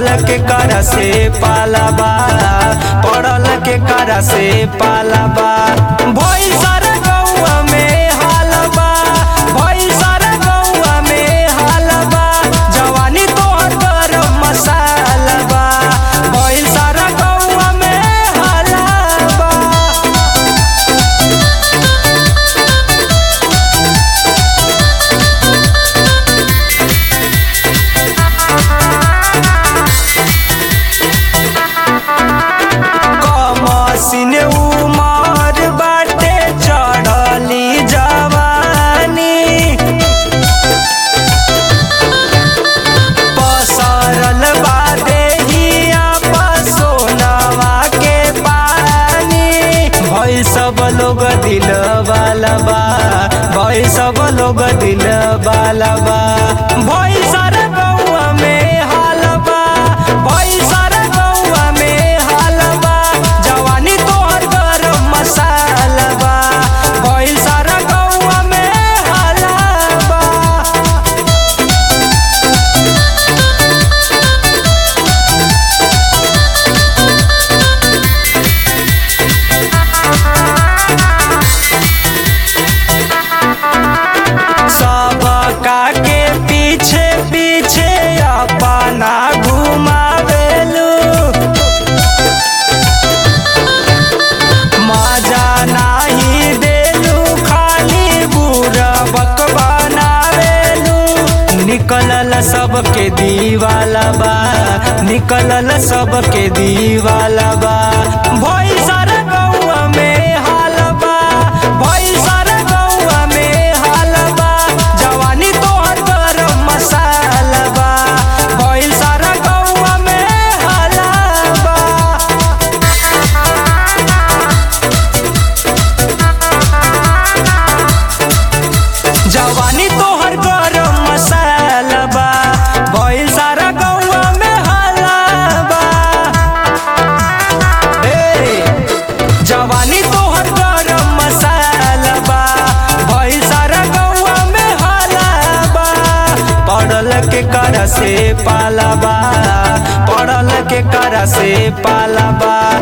पड़ल के कर से पालाबा पड़ल के कर से पालाबा भइल सारा गौआ में हालबा भइल सारा गौआ में हालबा जवानी तोहर गरम मसालबा भइल सारा गौआ में हालबा कमसिन उमर बाटे चढ़ली जवानी पसरल बा देहिया पर सोनवा के पानी भइल सब लोग दिल वाला बा भइल सब लोग दिल वाला बा भइल सारा गौआ में हालबा भइल सारा गौआ में हालबा जवानी तोहर गरम मसालबा भइल सारा गौआ में हालबा सबका के पीछे पीछे अपना घुमावेलू मजा नाही देलू खाली बुरबक बनावेलू निकलल सबके दीवाला बा निकलल सबके दीवाला बा भइल सारा गौआ में हालबा भइल सारा गौआ में हालबा जवानी तोहर गरम मसालबा भइल सारा गौआ में हालबा जवानी तोहर गरम मसालबा भइल सारा गौआ में हालबा ए जवानी तोहर गरम मसालबा भइल सारा गौआ में हालबा पड़ल के कर से पालाबा पड़ल के कर से पालाबा